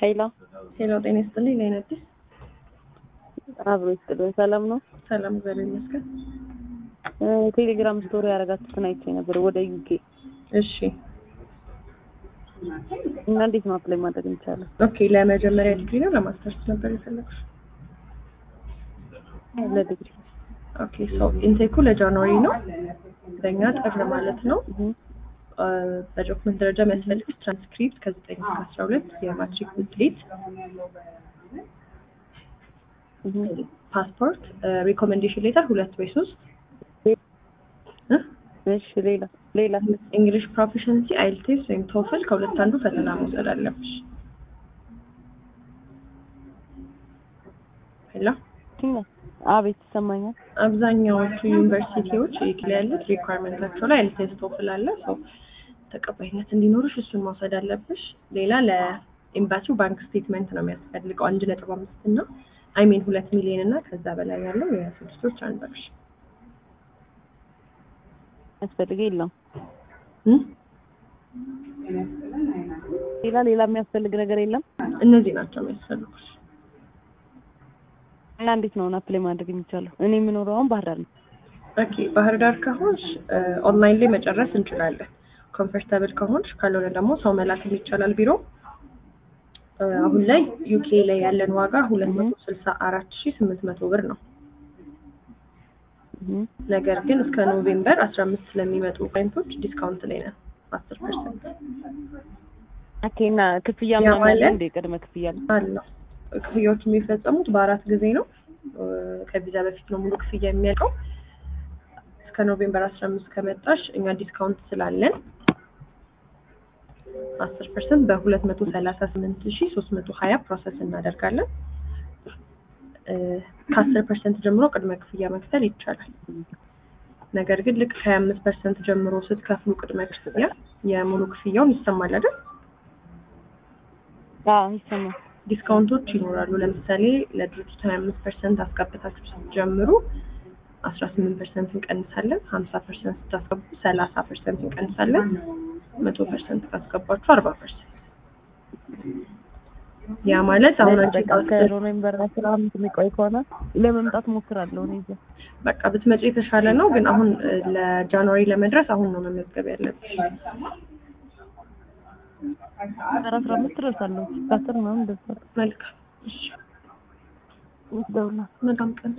ኃይላ ሄሎ ጤና ይስጥልኝ። ላይ አዲስ አብሮ ይስጥልን። ሰላም ነው? ሰላም እግዚአብሔር ይመስገን። እ ቴሌግራም ስቶሪ ያደረጋችሁትን አይቼ ነበር ወደ ዩኬ እሺ እና እንዴት ነው አፕላይ ማድረግ እንችላለን? ኦኬ። ለመጀመሪያ ዲግሪ ነው ለማስተርስ ነበር የፈለግሽ? ለዲግሪ ኦኬ ሶ ኢንቴኩ ለጃንዋሪ ነው በእኛ ጥር ማለት ነው። እህ በዶክመንት ደረጃ የሚያስፈልግሽ ትራንስክሪፕት ከዘጠኝ እስከ አስራ ሁለት የማትሪክ ውጤት፣ እህ ፓስፖርት፣ ሪኮሜንዴሽን ሌተር ሁለት ወይ ሶስት እ እሺ ሌላ ሌላ እንግሊሽ ፕሮፊሽንሲ አይልቴስ ወይም ቶፍል ከሁለት አንዱ ፈተና መውሰድ አለብሽ። ሄሎ ቲና አቤት ይሰማኛል። አብዛኛዎቹ ዩኒቨርሲቲዎች ዩኬ ያሉት ሪኳርመንታቸው ላይ አይልቴስ ቶፍል አለ። ሰው ተቀባይነት እንዲኖርሽ እሱን መውሰድ አለብሽ። ሌላ ለኤምባሲው ባንክ ስቴትመንት ነው የሚያስፈልገው አንድ ነጥብ አምስት እና አይሜን ሁለት ሚሊዮን እና ከዛ በላይ ያለው የስድስት ወር ትራንዛክሽን ያስፈልገ የለም እም? ሌላ ሌላ የሚያስፈልግ ነገር የለም። እነዚህ ናቸው የሚያስፈልጉሽ። እና እንዴት ነው አፕላይ ማድረግ የሚቻለው? እኔ የምኖረው አሁን ባህር ዳር ነው። ኦኬ ባህር ዳር ከሆንሽ ኦንላይን ላይ መጨረስ እንችላለን። ኮምፈርተብል ከሆንሽ ካልሆነ ደግሞ ሰው መላክም ይቻላል ቢሮ። እ አሁን ላይ ዩኬ ላይ ያለን ዋጋ ሁለት መቶ ስልሳ አራት ሺ ስምንት መቶ ብር ነው። እህ ነገር ግን እስከ ኖቬምበር አስራ አምስት ስለሚመጡ ክላይንቶች ዲስካውንት ላይ ነን አስር ፐርሰንት ኦኬ እና ክፍያ ያ ምናምን አለ ማለት- እንደ ቅድመ ክፍያ አለ? አለው። ክፍያዎች የሚፈጸሙት በአራት ጊዜ ነው። እ ከቪዛ በፊት ነው ሙሉ ክፍያ የሚያልቀው። እስከ ኖቬምበር አስራ አምስት ከመጣሽ እኛ ዲስካውንት ስላለን አስር ፐርሰንት በሁለት መቶ ሰላሳ ስምንት ሺ ሶስት መቶ ሀያ ፕሮሰስ እናደርጋለን። እ ከአስር ፐርሰንት ጀምሮ ቅድመ ክፍያ መክፈል ይቻላል። ነገር ግን ልክ ከሀያ አምስት ፐርሰንት ጀምሮ ስትከፍሉ ቅድመ ክፍያ የሙሉ ክፍያውን ይሰማል አይደል? አዎ ይሰማል። ዲስካውንቶች ይኖራሉ። ለምሳሌ ለድርጅቱ ሀያ አምስት ፐርሰንት አስገብታችሁ ስትጀምሩ አስራ ስምንት ፐርሰንት እንቀንሳለን። ሀምሳ ፐርሰንት ስታስገቡ ሰላሳ ፐርሰንት እንቀንሳለን። መቶ ፐርሰንት ካስገባችሁ አርባ ፐርሰንት ያ ማለት አሁን አንቺ በቃ ከኖቬምበር አስራ አምስት የሚቆይ ከሆነ ለመምጣት ሞክራለሁ እኔ እዚያ በቃ ብትመጪ የተሻለ ነው። ግን አሁን እ ለጃንዋሪ ለመድረስ አሁን ነው መመዝገብ ያለብሽ። አስራ አምስት ደርሳለሁ። ከአስር ምናምን ደርሳለሁ። መልካም እሺ፣ ደውላ መልካም ቀን